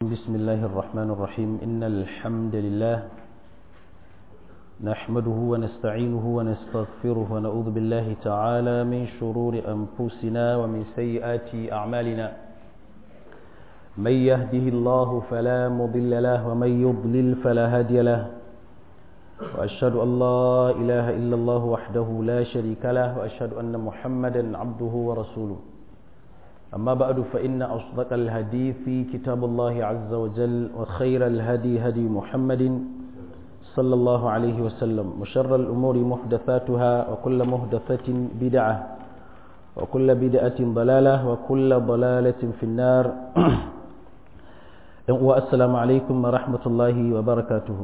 بسم الله الرحمن الرحيم إن الحمد لله نحمده ونستعينه ونستغفره ونعوذ بالله تعالى من شرور أنفسنا ومن سيئات أعمالنا من يهده الله فلا مضل له ومن يضلل فلا هادي له وأشهد أن لا إله إلا الله وحده لا شريك له وأشهد أن محمدا عبده ورسوله أما بعد فإن أصدق الحديث كتاب الله عز وجل وخير الهدي هدي محمد صلى الله عليه وسلم وشر الأمور محدثاتها وكل محدثة بدعة وكل بدعة ضلالة وكل ضلالة في النار والسلام عليكم ورحمة الله وبركاته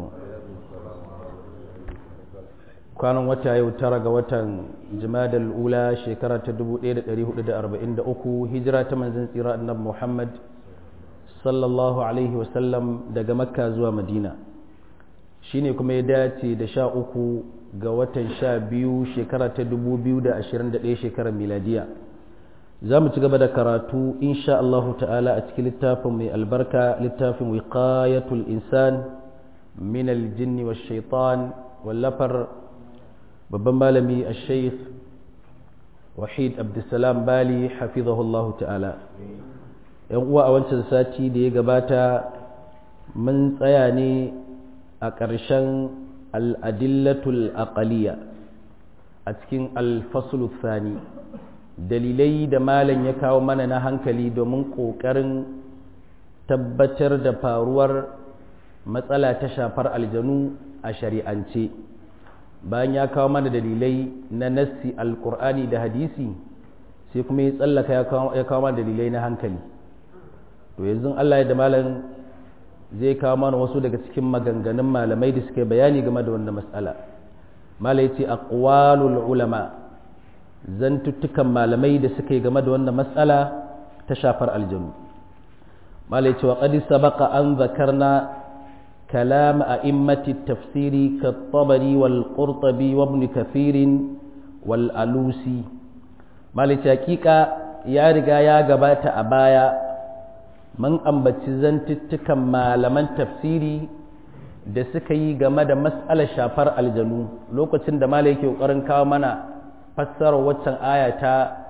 kwanan wata yau tara ga watan jimadar ula shekara ta 1443 hijira ta manzan tsira annabi muhammad sallallahu alaihi wasallam daga makka zuwa madina shine kuma ya dace da sha uku ga watan sha biyu shekara ta 2021 shekarar miladiya za mu ci gaba da karatu insha Allahu ta'ala a cikin littafin mai albarka littafin wiqayatul insan min aljinni wa shaitan wallafar babban malami a sheikh wahid abdulsalam bali hafizahullahu ta'ala yan uwa a wancan sati da ya gabata mun tsaya ne a ƙarshen al'adillatul aqaliya a cikin alfasulu thani dalilai da malam ya kawo mana na hankali domin ƙoƙarin tabbatar da faruwar matsala ta shafar aljanu a shari'ance bayan ya kawo mana dalilai na nassi alkur'ani da hadisi sai kuma ya tsallaka ya kawo mana dalilai na hankali to yanzu Allah ya da malam zai kawo mana wasu daga cikin maganganun malamai da suka bayani game da wannan matsala malai ce aqwalul ulama zantuttukan malamai da suka yi game da wannan matsala ta shafar aljanu malai ce wa qad sabaqa an zakarna كلام أئمة التفسير كالطبري والقرطبي وابن كثير والألوسي مالك حقيقة يا رجا يا جبات أبايا من أنبتي زنتتك malaman tafsiri da suka yi game da mas'alar shafar aljanu lokacin da malai yake ƙoƙarin kawo mana fassarar waccan aya ta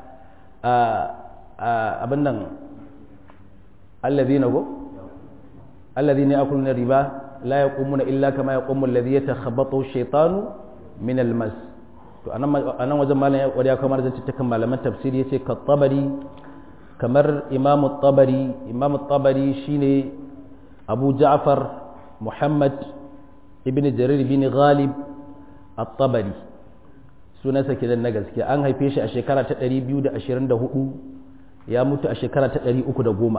abin nan allazina go allazina yakuluna riba la yaqumuna illa kama yaqumu alladhi yatakhabbathu shaytanu min almas to anan wajen malam ya kwariya kamar zan cikin malaman tafsiri yace ka tabari kamar imam tabari imam tabari shine abu ja'far muhammad ibn jarir ibn ghalib at-tabari sunansa kenan na gaske an haife shi a shekara ta 224 ya mutu a shekara ta 310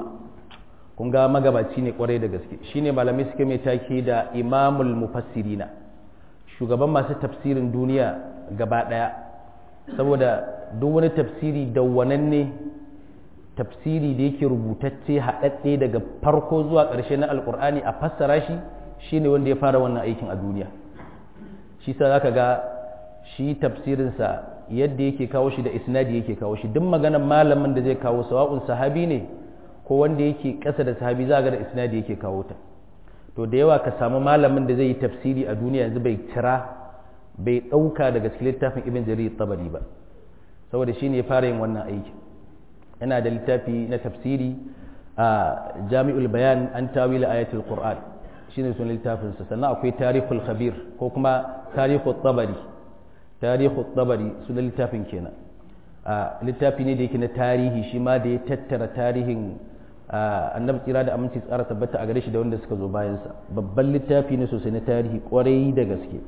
kun ga magabaci ne kwarai da gaske shine malamai suke mai take da imamul mufassirina shugaban masu tafsirin duniya gaba daya saboda duk wani tafsiri dawwananne tafsiri da yake rubutacce haɗaɗɗe daga farko zuwa ƙarshe na alkur'ani a fassara shi shine wanda ya fara wannan aikin a duniya shi sa zaka ga shi tafsirinsa yadda yake kawo shi da isnadi yake kawo shi duk maganar malamin da zai kawo sawa'un sahabi ne ko wanda yake ƙasa da sahabi za ga da isnadi yake kawo ta to da yawa ka samu malamin da zai yi tafsiri a duniya yanzu bai cira bai ɗauka daga cikin littafin ibn jarir tabari ba saboda shi ne ya fara yin wannan aiki yana da littafi na tafsiri a jami'ul bayan an tawila ayatul qur'an shine sunan littafin sa sannan akwai tarihul khabir ko kuma tarihul tabari tarihul tabari sunan littafin kenan a littafi ne da yake na tarihi shi ma da ya tattara tarihin annabi tsira da aminci tsara tabbata a gare shi da wanda suka zo bayansa babban littafi ne sosai na tarihi kwarai da gaske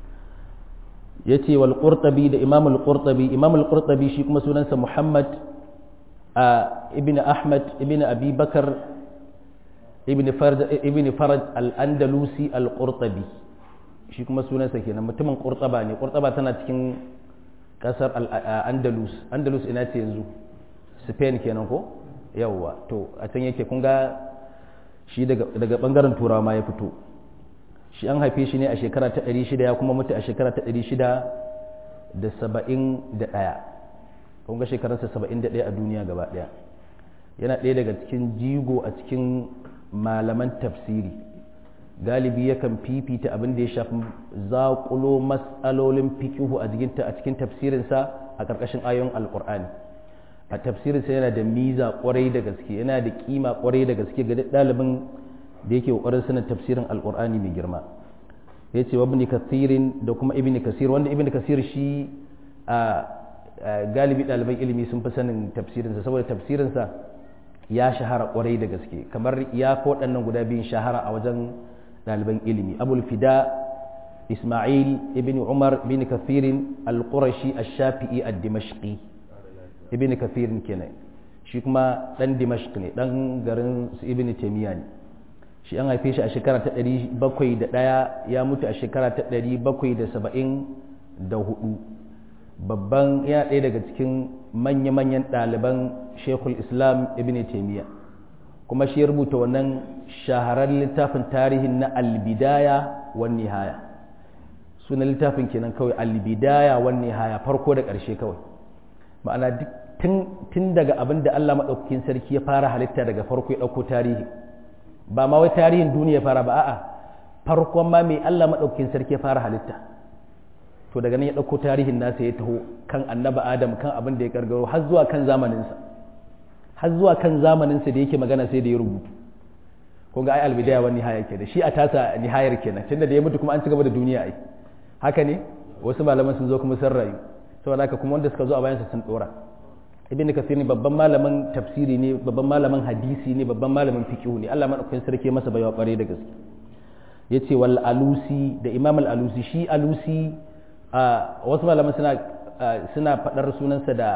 ya ce wal qurtabi da imam al qurtabi imam al qurtabi shi kuma sunansa muhammad ibn ahmad ibn abi bakar ibn farj ibn faraj al andalusi al qurtabi shi kuma sunansa kenan mutumin qurtaba ne qurtaba tana cikin kasar andalus andalus ina ce yanzu spain kenan ko yawwa to a can yake kun ga shi daga bangaren turawa ma ya fito shi an haife shi ne a shekara ta 600 ya kuma mutu a shekara ta 671 kun ga shekararsa 71 a duniya gaba daya yana ɗaya daga cikin jigo a cikin malaman tafsiri galibi yakan fifita abin da ya shafi zaƙulo matsalolin fikihu a cikin tafsirinsa a ƙarƙashin ayoyin alƙur'ani a tafsirinsa yana da miza ƙwarai da gaske yana da kima ƙwarai da gaske ga ɗalibin da yake ƙoƙarin sanin tafsirin alƙur'ani mai girma ya ce wa kasirin da kuma ibn kasir wanda ibn kasir shi a galibi ɗaliban ilimi sun fi sanin tafsirinsa saboda tafsirinsa ya shahara ƙwarai da gaske kamar ya fi waɗannan guda biyun shahara a wajen ɗaliban ilimi abul fida ismail ibn umar ibn kafirin al-qurashi ash-shafi'i ad-dimashqi ibn kafirin kenan shi kuma ɗan dimashq ne ɗan garin su ibn taymiya ne shi an haife shi a shekara ta ɗari bakwai da ɗaya ya mutu a shekara ta ɗari bakwai da saba'in da hudu babban yana ɗaya daga cikin manya-manyan ɗaliban shekul islam ibn taimiyya kuma shi ya rubuta wannan shaharar littafin tarihin na albidaya wan nihaya sunan littafin kenan kawai albidaya wan nihaya farko da ƙarshe kawai ma'ana tun daga abin da allah maɗaukakin sarki ya fara halitta daga farko ya ɗauko tarihi ba ma wai tarihin duniya fara ba a'a farkon ma mai Allah maɗaukin sarki ya fara halitta to daga nan ya ɗauko tarihin nasa ya taho kan annaba adam kan abin da ya kargaro har zuwa kan zamaninsa har zuwa kan zamaninsa da yake magana sai da ya rubutu ko ga ai albidaya wani nihaya ke da shi a tasa nihayar kenan tunda da ya mutu kuma an ci gaba da duniya ai haka ne wasu malaman sun zo kuma sun rayu saboda haka kuma wanda suka zo a bayansa sun dora ibn kasir ne babban malamin tafsiri ne babban malamin hadisi ne babban malamin fiqh ne Allah madaukakin sarki masa baiwa kware da gaske yace wal alusi da imam al alusi shi alusi a wasu malaman suna suna fadar sunansa da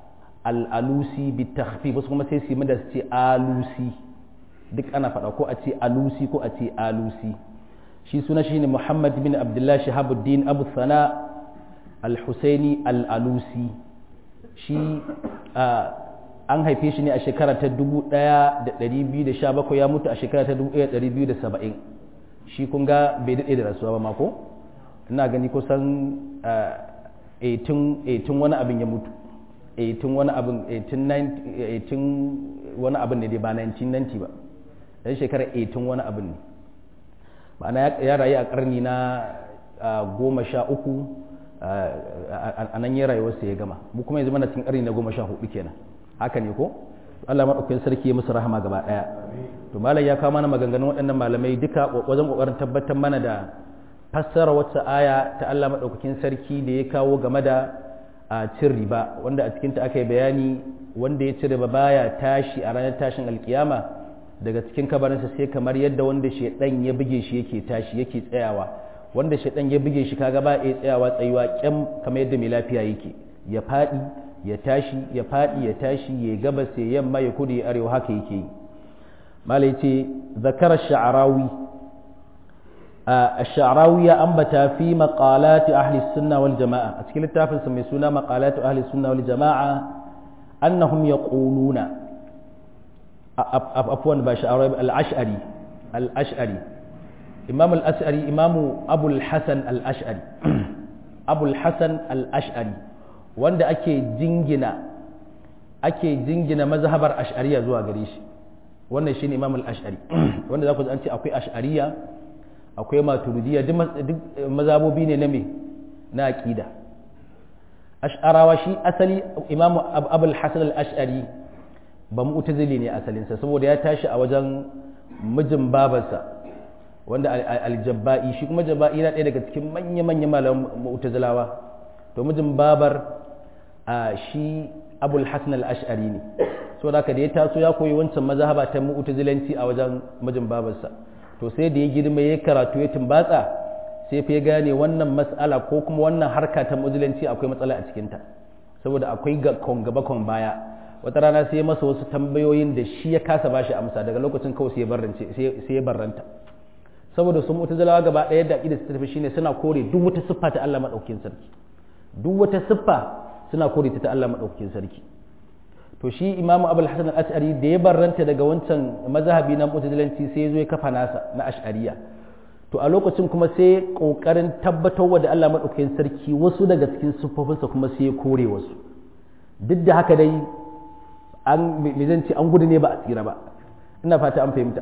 al alusi bi takhfif wasu kuma sai su yi da su ce alusi duk ana fada ko a ce alusi ko a ce alusi shi suna shi ne muhammad bin abdullah shahabuddin abu sana al husaini al alusi shi an haife shi ne a shekara ta 1217 ya mutu a shekara ta 1270 shi kun ga bai daɗe da rasuwa ba mako ina gani kusan 18 wani abin ya mutu 18 wani abin 18 wani abin ne dai ba 1990 ba dan shekara 18 wani abin ne ma'ana ya rayu a ƙarni na goma sha uku a nan ya rayuwarsa ya gama mu kuma yanzu mana cikin ƙarni na goma sha hudu kenan haka ne ko Allah maɗaukakin sarki ya musu rahama gaba ɗaya to malam ya kawo mana maganganun waɗannan malamai duka wajen ƙoƙarin tabbatar mana da fassara wata aya ta Allah maɗaukakin sarki da ya kawo game da a cin riba wanda a cikinta aka yi bayani wanda ya ci riba baya tashi a ranar tashin alkiyama daga cikin kabarinsa sai kamar yadda wanda shaidan ya buge shi yake tashi yake tsayawa wanda shaidan ya buge shi kaga ba ya tsayawa tsayuwa kyam kamar yadda mai lafiya yake ya faɗi ya tashi ya faɗi ya tashi ya gabas ya yamma ya kudu ya arewa haka yake yi malai ce zakar sha'arawi الشعراوي يا أنبتا في مقالات أهل السنة والجماعة أتكلم التافل سمي سنة مقالات أهل السنة والجماعة أنهم يقولون عفوا باشعراوي الأشعري الأشعري إمام الأشعري إمام أبو الحسن الأشعري أبو الحسن الأشعري wanda ake jingina ake jingina mazhabar ash'ariya zuwa gare shi wannan shine imam al-ash'ari wanda za ku ji an ce akwai ash'ariya akwai maturidiyya duk mazabobi ne na me na aqida ash'arawa shi asali imam abul hasan al-ash'ari ba mu'tazili ne asalinsa saboda ya tashi a wajen mijin babarsa wanda al-jabba'i shi kuma jabba'i na ɗaya daga cikin manya-manyan malaman mu'tazilawa to mijin babar a shi abul hasan al-ash'ari ne so da da ya taso ya koyi wancan mazhaba ta mu'tazilanci a wajen mijin babarsa to sai da ya girma ya karatu ya tumbatsa sai fa ya gane wannan mas'ala ko kuma wannan harka ta mu'tazilanci akwai matsala a cikin ta saboda akwai ga kon gaba kon baya wata rana sai masa wasu tambayoyin da shi ya kasa bashi amsa daga lokacin kawai sai ya barrance sai ya barranta saboda su mu'tazilawa gaba ɗaya da aqida su tafi shine suna kore duk wata siffa ta Allah madaukakin sarki duk wata siffa suna kore ta Allah maɗaukakin sarki to shi imamu abul hasan al-ash'ari da ya barranta daga wancan mazhabi na mutazilanci sai ya zo ya kafa nasa na ash'ariya to a lokacin kuma sai kokarin tabbatar da Allah maɗaukakin sarki wasu daga cikin siffofinsa kuma sai ya kore wasu duk da haka dai an me zan ce an gudu ne ba a tsira ba ina fata an fahimta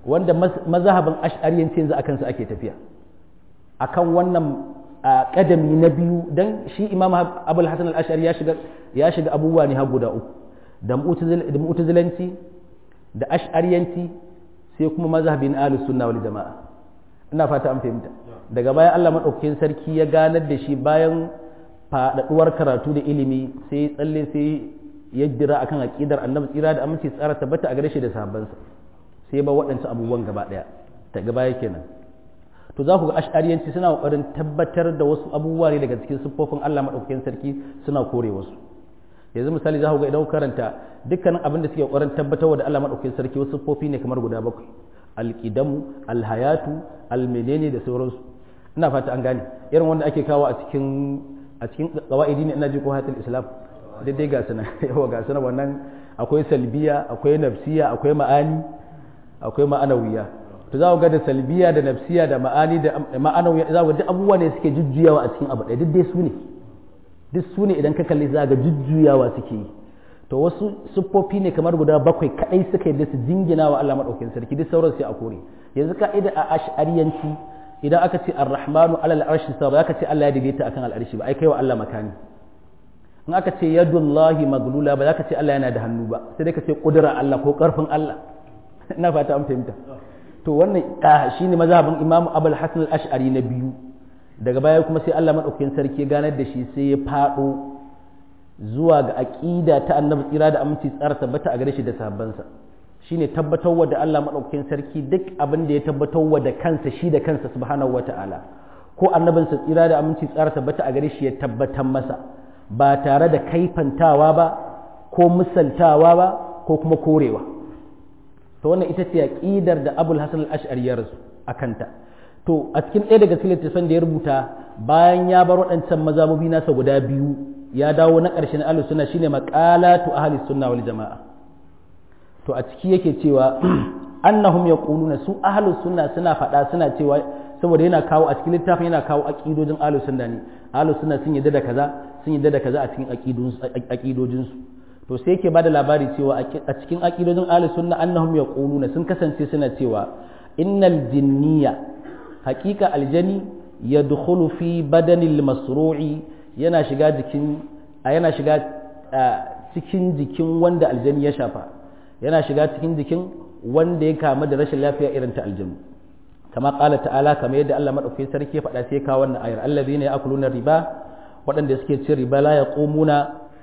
wanda mazhabin ash'ariyanci yanzu akan su ake tafiya akan wannan kadami na biyu dan shi imam abul hasan al-ash'ari ya shiga ya shiga abubuwa ne har guda uku da mu'tazilanci da ash'ariyanci sai kuma mazhabin ahlus sunna wal jama'a ina fata an fahimta daga baya Allah madaukakin sarki ya ganar da shi bayan faɗaɗuwar karatu da ilimi sai tsalle sai ya jira akan aqidar annabi tsira da aminci tsara tabbata a gare shi da sahabbansa sai ba waɗansu abubuwan gaba ɗaya ta gaba yake nan to za ku ga ash'ariyanci suna ƙoƙarin tabbatar da wasu abubuwa ne daga cikin siffofin Allah madaukakin sarki suna kore wasu yanzu misali za ku ga idan karanta dukkanin abin da suke ƙoƙarin tabbatar da Allah madaukakin sarki wasu siffofi ne kamar guda bakwai alƙidamu alhayatu almenene da sauransu ina fata an gane irin wanda ake kawo a cikin a cikin qawaidi ne ina ji ko hayatul islam daidai ga sana yawa ga sana wannan akwai salbiya akwai nafsiya akwai ma'ani akwai ma'anawiya to za ku ga da salbiya da nafsiya da ma'ani da ma'anawiya za ku ga duk abubuwa ne suke jujjuyawa a cikin abu ɗaya duk dai su ne duk su ne idan ka kalli za ga jujjuyawa suke yi to wasu siffofi ne kamar guda bakwai kadai suka yi da su jingina wa Allah madaukakin sarki duk sauran sai a kore yanzu ka'ida a ash'ariyanci idan aka ce ar-rahmanu alal arshi sa ba aka ce Allah ya daidaita akan al'arshi ba ai kai wa Allah makani in aka ce yadullahi maglula ba za ka ce Allah yana da hannu ba sai dai ka ce kudura Allah ko karfin Allah ina fata an fahimta to wannan shine mazhabin Imam Abul Hasan al-Ash'ari na biyu daga baya kuma sai Allah madaukakin sarki ya ganar da shi sai ya fado zuwa ga aqida ta Annabi tsira da aminci tsara tabbata a gare shi da sahabbansa shine tabbatarwa da Allah madaukakin sarki duk abin da ya tabbatarwa da kansa shi da kansa subhanahu wata'ala ko annabinsa tsira da aminci tsara tabbata a gare shi ya tabbatar masa ba tare da kaifantawa ba ko misaltawa ba ko kuma korewa to wannan ita ce aqidar da Abul Hasan al-Ash'ari ya rasu akanta to a cikin ɗaya daga cikin littattafan da ya rubuta bayan ya bar waɗancan mazabobi nasa guda biyu ya dawo na ƙarshen ahlus sunna shine maqalatu ahli sunna wal jama'a to a ciki yake cewa annahum yaquluna su ahlus sunna suna faɗa suna cewa saboda yana kawo a cikin littafin yana kawo aqidojin ahlus sunna ne ahlus sunna sun yadda da kaza sun yadda da kaza a cikin aqidojin su to sai yake bada labari cewa a cikin aqidojin ahlus sunna annahum yaquluna sun kasance suna cewa innal jinniya haqiqa aljani yadkhulu fi badanil masru'i yana shiga jikin yana shiga cikin jikin wanda aljani ya shafa yana shiga cikin jikin wanda ya kama da rashin lafiya irin ta aljanu kama kala ta'ala kamar yadda Allah madaukakin sarki ya faɗa sai ka wannan ayar allazina ya'kuluna riba waɗanda suke cin riba la yaqumuna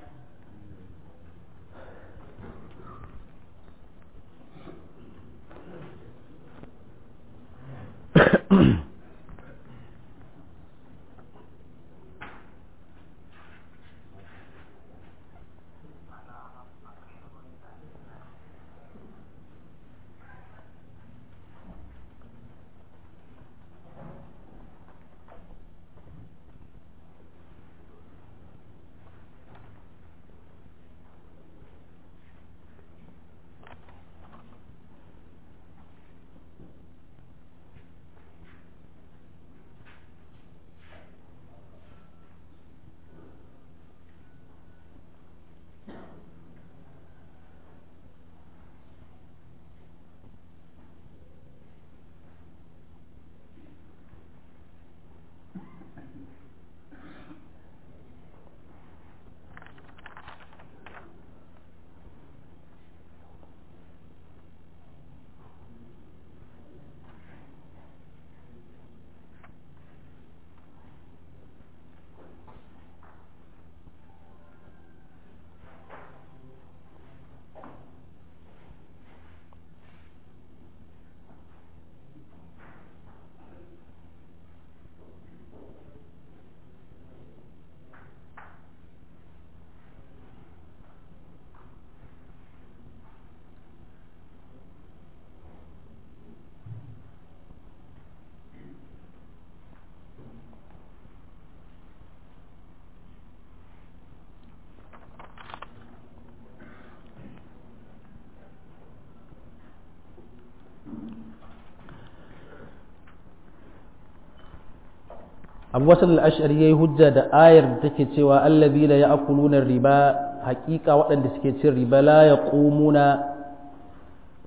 abu wasu al'ashari ya yi hujja da ayar da take cewa allazi da ya akulunan riba hakika waɗanda suke cin riba la ya ƙomuna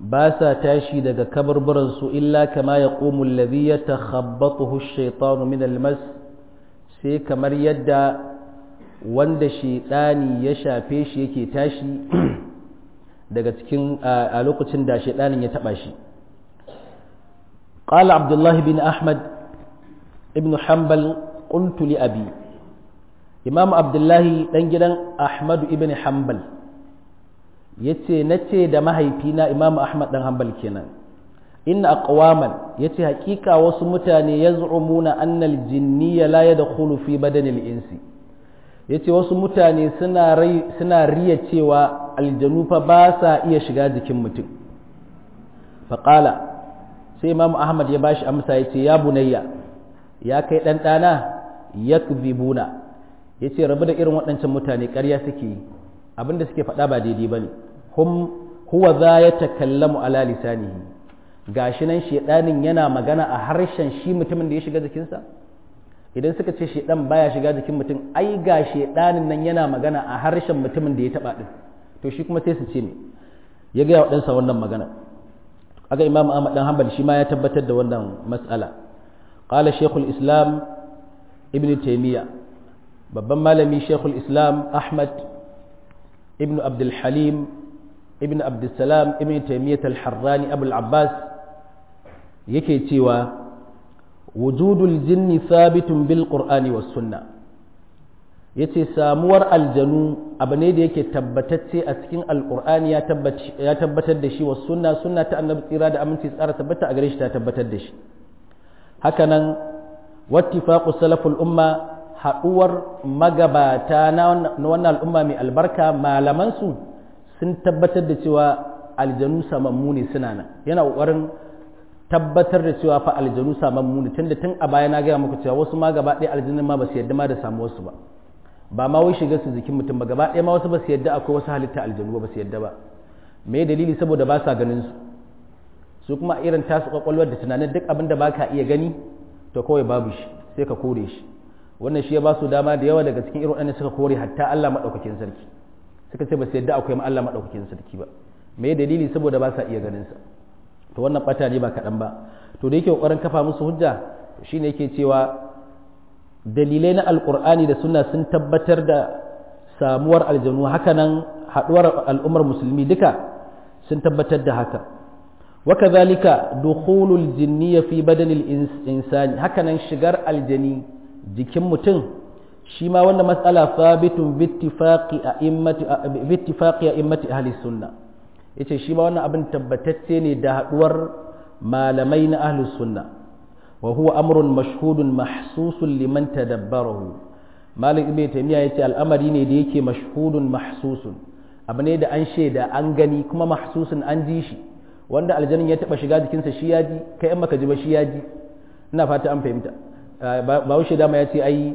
ba sa tashi daga kabarbaransu illa kama ya ƙomu lazi ya takhabbatuhu shaitanu min almas sai kamar yadda wanda shaidani ya shafe shi yake tashi daga cikin a lokacin da shaidanin ya taba shi قال عبد الله بن أحمد ابن حنبل قلت لأبي إمام عبد الله دنجدن أحمد ابن حنبل yace nace da mahaifina Imam Ahmad dan Hanbal kenan inna aqwaman yace hakika wasu mutane yaz'umuna anna al-jinniyya la yadkhulu fi badanil insi yace wasu mutane suna rai suna riya cewa aljanu fa ba sa iya shiga jikin mutum faqala sai Imam Ahmad ya bashi amsa yace ya bunayya ya kai dan dana yakzibuna yace rabu da irin waɗancan mutane ƙarya suke yi abinda suke faɗa ba daidai bane hum huwa za ya takallamu ala lisanihi gashi nan shedanin yana magana a harshen shi mutumin da ya shiga jikinsa idan suka ce shedan baya shiga jikin mutum ai ga shedanin nan yana magana a harshen mutumin da ya taba din to shi kuma sai su ce me ya ga wadansa wannan magana aga imam ahmad dan hanbal shi ma ya tabbatar da wannan mas'ala qala shaykhul islam ibn taymiya babban malami shaykhul islam ahmad ibn abdul halim ibn abdulsalam ibn taimiyyat al-harrani abu al-abbas yake cewa wujudul jinni sabitun bil qur'ani was sunna yace samuwar aljanu abu ne da yake tabbatacce a cikin alqur'ani ya ya tabbatar da shi was sunna sunna ta annabi tsira da aminci tsara tabbata a gare shi ta tabbatar da shi hakanan wattifaqu salaful umma haduwar magabata na wannan al'umma mai albarka malaman su sun tabbatar da cewa aljanu samammu ne suna nan yana ƙoƙarin tabbatar da cewa fa aljanu samammu ne tunda tun a baya na gaya muku cewa wasu ma gaba ɗaya aljanun ma ba su yadda ma da samu wasu ba ba ma wai shiga su jikin mutum ba gaba ɗaya ma wasu ba su yadda akwai wasu halitta aljanu ba su yadda ba me dalili saboda ba sa ganin su su kuma irin tasu kwakwalwar da tunanin duk abin da ba ka iya gani to kawai babu shi sai ka kore shi wannan shi ya ba su dama da yawa daga cikin irin waɗanda suka kore hatta Allah maɗaukakin sarki suka ce ba su yadda akwai Allah maɗaukakin sarki ba me dalili saboda ba sa iya ganin sa to wannan bata ne ba kaɗan ba to da yake ƙoƙarin kafa musu hujja shine yake cewa dalilai na alƙur'ani da sunna sun tabbatar da samuwar aljanu hakanan haɗuwar al'ummar musulmi duka sun tabbatar da haka وكذلك دخول الجنية في بدن الإنسان هكذا شجر الجني jikin mutum shi ma wannan matsala sabitun bittifaqi a'immati bittifaqi a'immati ahli sunna yace shi ma wannan abin tabbatacce ne da haduwar malamai na ahli sunna wa huwa amrun mashhudun mahsusun liman tadabbarahu malik ibn taymiya yace al'amari ne da yake mashhudun mahsusun abu ne da an shaida an gani kuma mahsusun an ji shi wanda aljanin ya taba shiga jikinsa shi ya ji kai in maka ji ba shi ya ji ina fata an fahimta ba wuce dama ya ce ai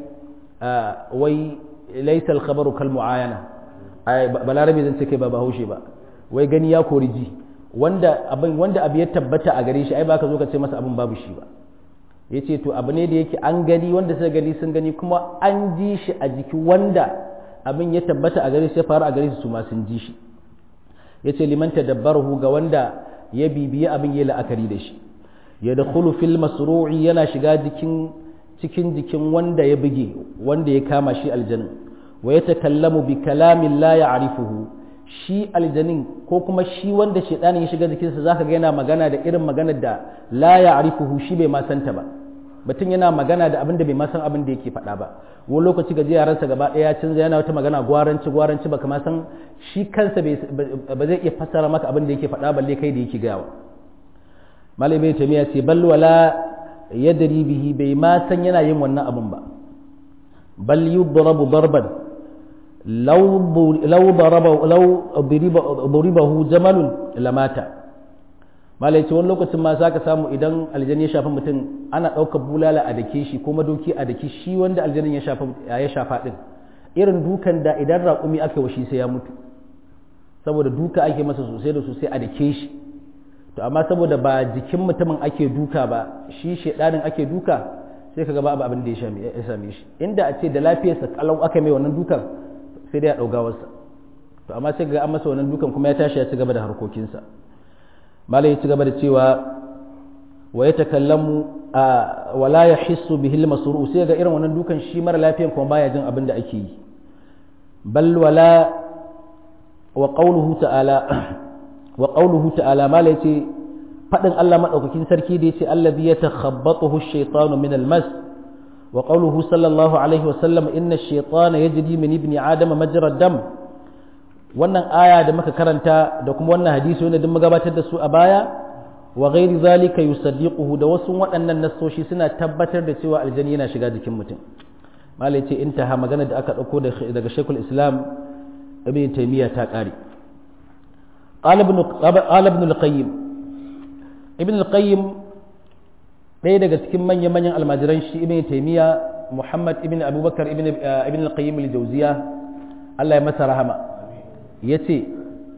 wai laisa alkhabaru kal muayana ai balarabe zan ce kai ba bahaushe ba wai gani ya kori ji wanda abin wanda abu ya tabbata a gare shi ai baka zo ka ce masa abin babu shi ba yace to abu ne da yake an gani wanda suka gani sun gani kuma an ji shi a jiki wanda abin ya tabbata a gare shi ya faru a gare su ma sun ji shi yace liman tadabbarahu ga wanda ya bibiyi abin ya la'akari da shi ya da fil masru'i yana shiga jikin cikin jikin wanda ya buge wanda ya kama shi aljanin wa ya takallamu bi kalamin la ya'rifuhu shi aljanin ko kuma shi wanda shedanin ya shiga jikinsa zaka ga yana magana da irin maganar da la ya'rifuhu shi bai ma santa ba mutum yana magana da abin da bai ma san abin da yake faɗa ba wani lokaci ga yaransa gaba ɗaya ya canza yana wata magana gwaranci gwaranci ba kama san shi kansa ba zai iya fassara maka abin da yake faɗa balle kai da yake gawa malai bai tamiya ce bal wala yadri bihi bai ma san yana yin wannan abin ba bal yudrabu darban law law daraba law duribahu jamalun lamata malai ce wani lokacin ma za ka samu idan aljan ya shafa mutum ana ɗaukar bulala a dake shi ko madoki a dake shi wanda aljanin ya shafa ya shafa ɗin irin dukan da idan raƙumi aka washi sai ya mutu saboda duka ake masa sosai da sosai a dake shi to amma saboda ba jikin mutumin ake duka ba shi shedanin ake duka sai ka gaba abin da ya same shi inda a ce da lafiyarsa kalau aka mai wannan dukan sai dai ya ɗauga wasa to amma sai ga an masa wannan dukan kuma ya tashi ya ci gaba da harkokinsa malai ya ci gaba da cewa wa ya takallamu wala ya hissu bihil masuru sai ga irin wannan dukan shi mara lafiyan kuma baya jin abin da ake yi bal wala wa qawluhu ta'ala wa qawluhu ta'ala mala yace fadin Allah madaukakin sarki da yace allazi yatakhabbathu ash-shaytanu min al-mas wa qawluhu sallallahu alaihi wa sallam inna ash-shaytana yajri min ibni adama majra dam wannan aya da muka karanta da kuma wannan hadisi wanda duk gabatar da su a baya wa ghairi zalika yusaddiquhu da wasu waɗannan nassoshi suna tabbatar da cewa aljani yana shiga jikin mutum malai ce intaha magana da aka ɗauko daga shekul islam ibn taymiya ta ƙare qala ibn al-qayyim ibn al-qayyim ɗaya daga cikin manyan manyan almajiran shi ibn taymiya muhammad ibn abubakar ibn ibn al-qayyim al-jawziya Allah ya masa rahama yace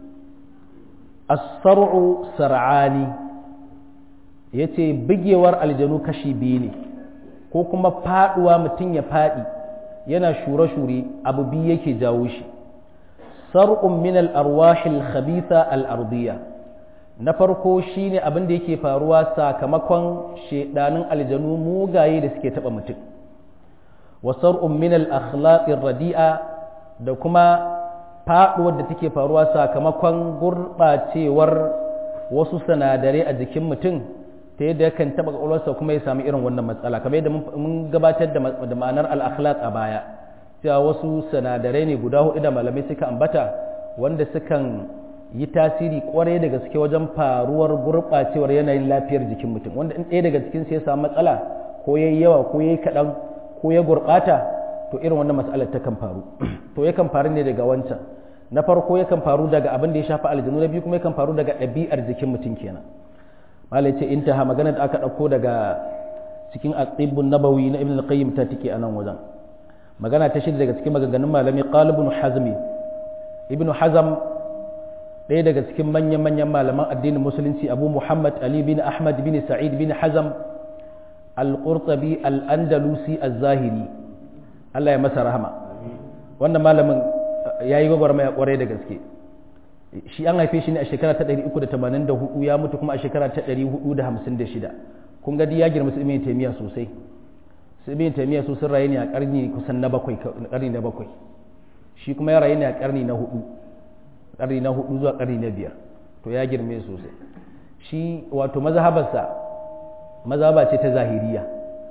as-sar'u sar'ani ya ce bigewar aljanu kashi biyu ne ko kuma faduwa mutum ya fadi yana shure-shure abu biyu yake jawo shi sar'un min al-arwahil khabitha al-ardiyya na farko shine abin da yake faruwa sakamakon shedanin aljanu mugaye da suke taba mutum wa sar'un min al-akhlaqir radi'a da kuma faduwar da take faruwa sakamakon gurbacewar wasu sinadarai a jikin mutum ta yadda yakan taɓa ƙwaƙwalwarsa kuma ya sami irin wannan matsala kamar yadda mun gabatar da ma'anar al'akhlaq a baya cewa wasu sinadarai ne guda hudu da malamai suka ambata wanda sukan yi tasiri kwarai da gaske wajen faruwar gurɓacewar yanayin lafiyar jikin mutum wanda in ɗaya daga cikin ya samu matsala ko ya yi yawa ko ya yi kaɗan ko ya gurɓata to irin wannan matsalar ta kan faru to yakan faru ne daga wancan na farko yakan faru daga abin da ya shafi aljanu na biyu kuma yakan faru daga ɗabi'ar jikin mutum kenan malai ce intaha magana da aka ɗauko daga cikin aqibun nabawi na ibn al-qayyim ta tike a nan wajen magana ta shida daga cikin maganganun malami qalibun hazmi ibn hazam ɗaya daga cikin manyan manyan malaman addinin musulunci abu muhammad ali bin ahmad bin sa'id bin hazam al-qurtabi al-andalusi az-zahiri Allah ya masa rahama wannan malamin yayi gwagwarmaya kwarai da gaske shi an haife shi ne a shekara ta 384 ya mutu kuma a shekara ta 456 kun ga ya girma su ibn taymiya sosai su ibn taymiya su sun rayu ne a karni kusan na bakwai karni na bakwai shi kuma ya rayu ne a karni na hudu karni na hudu zuwa karni na biyar to ya girme sosai shi wato mazhabarsa mazhaba ce ta zahiriya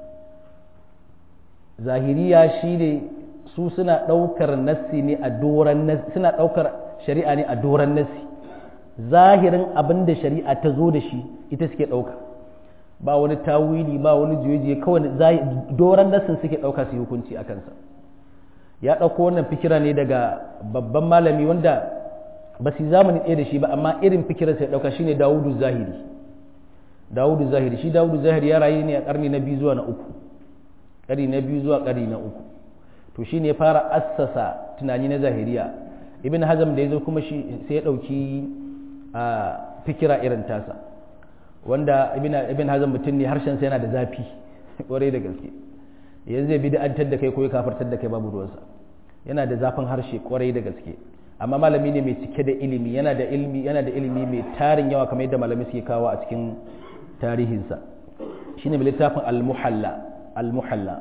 zahiriya shi ne su suna ɗaukar nassi ne a doran nassi suna ɗaukar shari'a ne a doran nassi zahirin abin da shari'a ta zo da shi ita suke ɗauka ba wani tawili ba wani juye kawai doran nassin suke ɗauka su yi hukunci a kansa ya ɗauko wannan fikira ne daga babban malami wanda ba su zamani ɗaya da shi ba amma irin fikirarsa ya ɗauka shine dawudu zahiri dawudu zahiri shi dawudu zahiri ya rayu ne a ƙarni na biyu zuwa na uku ƙarni na biyu zuwa ƙarni na uku to shi ne fara assasa tunani na zahiriya ibn hazam da ya zo kuma shi sai ya ɗauki a fikira irin tasa wanda ibn hazam mutum ne harshensa yana da zafi ƙwarai da gaske yanzu zai bid'antar da kai ko ya kafartar da kai babu ruwansa yana da zafin harshe ƙwarai da gaske amma malami ne mai cike da ilimi yana da ilimi yana da ilimi mai tarin yawa kamar yadda malami suke kawo a cikin tarihinsa shine mai littafin al-muhalla al-muhalla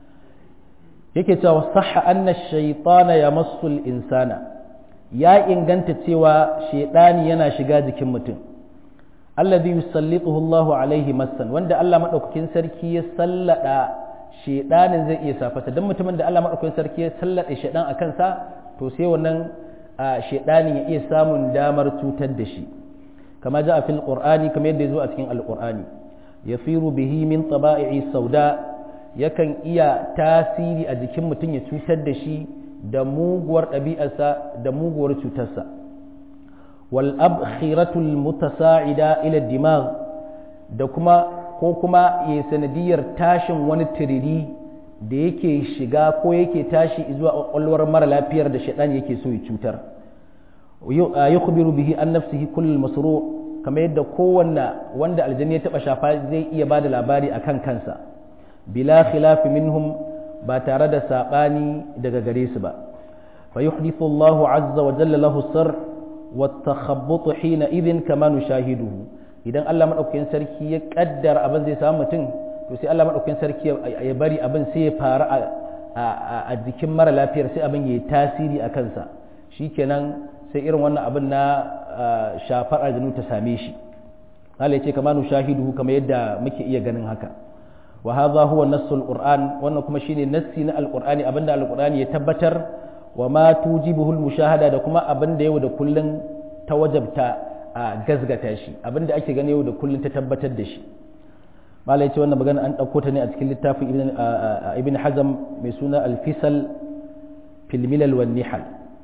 yake cewa sahha anna shaytana yamassu al-insana ya inganta cewa shaytani yana shiga jikin mutum alladhi yusallituhu Allahu alaihi massan wanda Allah madaukakin sarki ya sallada shaydanin zai iya safata dan mutumin da Allah madaukakin sarki ya sallada shaydan akan sa to sai wannan shaydanin ya iya samun damar cutar da shi kama ja a fil qur'ani kamar yadda ya zo a cikin alqur'ani yafiru bihi min taba'i sauda yakan iya tasiri a jikin mutum ya cutar da shi da muguwar ɗabi'arsa da muguwar cutarsa wal abkhiratul mutasa'ida ila dimag da kuma ko kuma ya sanadiyar tashin wani tiriri da yake shiga ko yake tashi zuwa kwakwalwar mara lafiyar da shaɗan yake so ya cutar yukhbiru bihi an nafsihi kullul masru kamar yadda kowanne wanda aljanni ya taba shafa zai iya bada labari akan kansa bila khilafi minhum ba tare da sabani daga gare su ba fa yuhdithu Allahu azza wa jalla lahu sir wa takhabbut hina idhin kama nushahiduhu idan Allah madaukakin sarki ya kaddara abin zai samu mutum to sai Allah madaukakin sarki ya bari abin sai ya faru a jikin mara lafiyar sai abin ya yi tasiri a kansa shikenan sai irin wannan abin na shafar aljanu ta same shi Allah ya ce kama nushahidu kamar yadda muke iya ganin haka wa hadha huwa nassul qur'an wannan kuma shine nassi na alqur'ani abinda alqur'ani ya tabbatar wa ma tujibuhu almushahada da kuma abinda yau da kullun ta wajabta a gazgata shi abinda ake gani yau da kullun ta tabbatar da shi malai ce wannan magana an dauko ta ne a cikin littafin ibn ibn hazm mai suna al-fisal fil milal wan nihal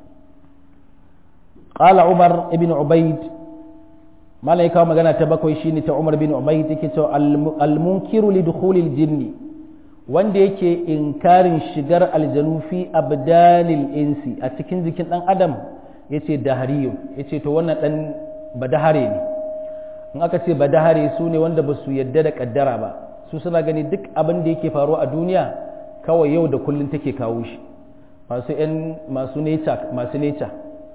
qala umar ibn ubayd malai kawo magana ta bakwai shine ta Umar bin Ubayd yake cewa al-munkiru li dukhulil jinni wanda yake inkarin shigar aljanu fi abdanil insi a cikin jikin dan adam yace dahariyo yace to wannan dan badahare ne in aka ce badahare su ne wanda ba su yadda da kaddara ba su suna gani duk abin da yake faruwa a duniya kawai yau da kullun take kawo shi masu yan masu nature masu nature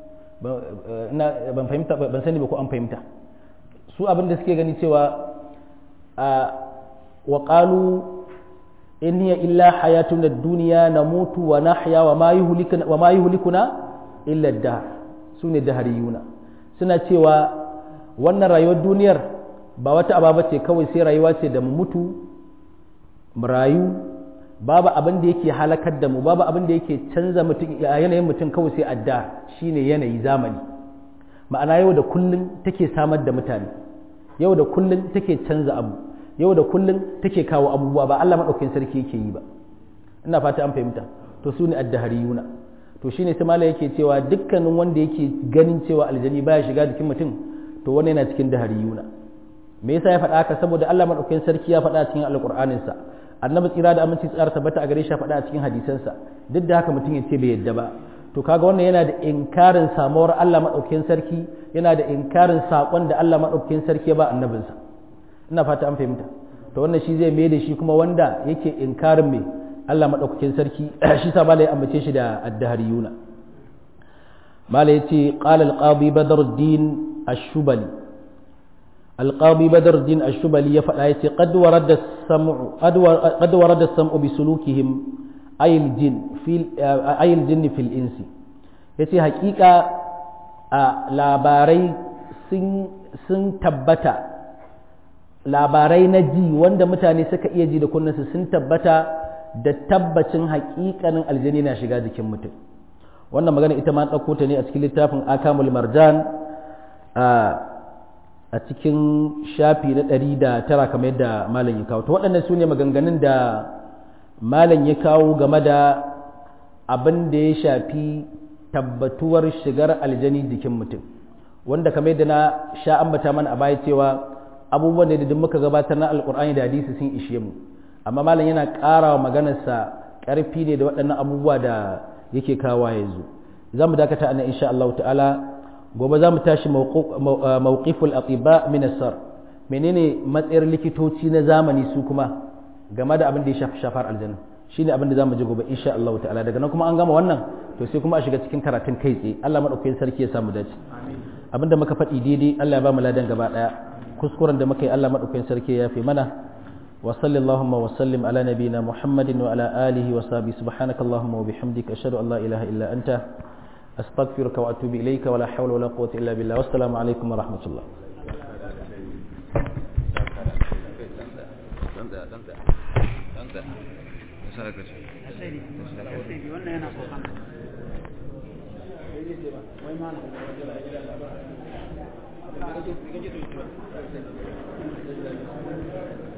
ban fahimta ban sani ba ko an fahimta su abin da suke gani cewa a wa qalu in hiya illa hayatun ad-dunya namutu wa nahya wa ma yuhlikuna wa ma yuhlikuna illa ad-dahr sune dahariyuna suna cewa wannan rayuwar duniyar ba wata aba ce kawai sai rayuwa ce da mu mutu mu rayu babu abin da yake halakar da mu babu abin da yake canza mutum yanayin mutum kawai sai adda shine yanayi zamani ma'ana yau da kullun take samar da mutane yau da kullun take canza abu yau da kullun take kawo abubuwa ba Allah madaukakin sarki yake yi ba ina fata an fahimta to su ne addahariyuna to shine sai mala yake cewa dukkanin wanda yake ganin cewa aljani baya shiga jikin mutum to wannan yana cikin dahariyuna me yasa ya faɗa haka saboda Allah madaukakin sarki ya faɗa cikin alqur'anin sa annabi tsira da aminci tsara tabbata a gare shi ya faɗa a cikin hadisansa duk da haka mutum ya ce bai yadda ba to kaga wannan yana da inkarin samuwar Allah madaukakin sarki yana da inkarin sakon da Allah madaukakin sarki ya ba annabinsa ina fata an fahimta to wannan shi zai mai da shi kuma wanda yake inkarin mai Allah madaukakin sarki shi sa malai ambace shi da addahariyuna malai yace qala al-qadi badruddin ash-shubali al-qadi badruddin ash-shubali ya faɗa yace qad warada as-sam'u qad warada as-sam'u bi sulukihim ayil jin fil ayil jin fil insi yace hakika a labarai sun sun tabbata labarai na ji wanda mutane suka iya ji da kunnansu sun tabbata da tabbacin hakikanin aljani na shiga jikin mutum wannan magana ita ma ɗauko ta ne a cikin littafin akamul marjan a cikin shafi na ɗari da tara kamar yadda malam ya kawo to waɗannan su ne maganganun da malam ya kawo game da abin da ya shafi tabbatuwar shigar aljani jikin mutum wanda kamar yadda na sha ambata mana a baya cewa abubuwan da duk muka gabatar na alkur'ani da hadisi sun ishe mu amma malam yana ƙara wa maganarsa ƙarfi ne da waɗannan abubuwa da yake kawo yanzu za mu dakata a nan insha Allah ta'ala gobe za mu tashi mawqiful atiba min as menene matsayar likitoci na zamani su kuma game da abin da ya shafi shafar aljanna shine abin da zamu ji gobe insha Allah ta'ala daga nan kuma an gama wannan to sai kuma a shiga cikin karatun kai tsaye Allah madaukakin sarki ya samu dace abinda muka faɗi daidai Allah ya ba mu ladan gaba daya kuskuren da muka yi Allah madaukakin sarki ya fi mana wa sallallahu wa sallim ala nabiyyina Muhammadin wa ala alihi wa sahbihi subhanaka allahumma wa bihamdika ashhadu an la ilaha illa anta astaghfiruka wa atubu ilayka wa la hawla wa la quwwata illa billah wassalamu alaikum wa rahmatullah wannan yana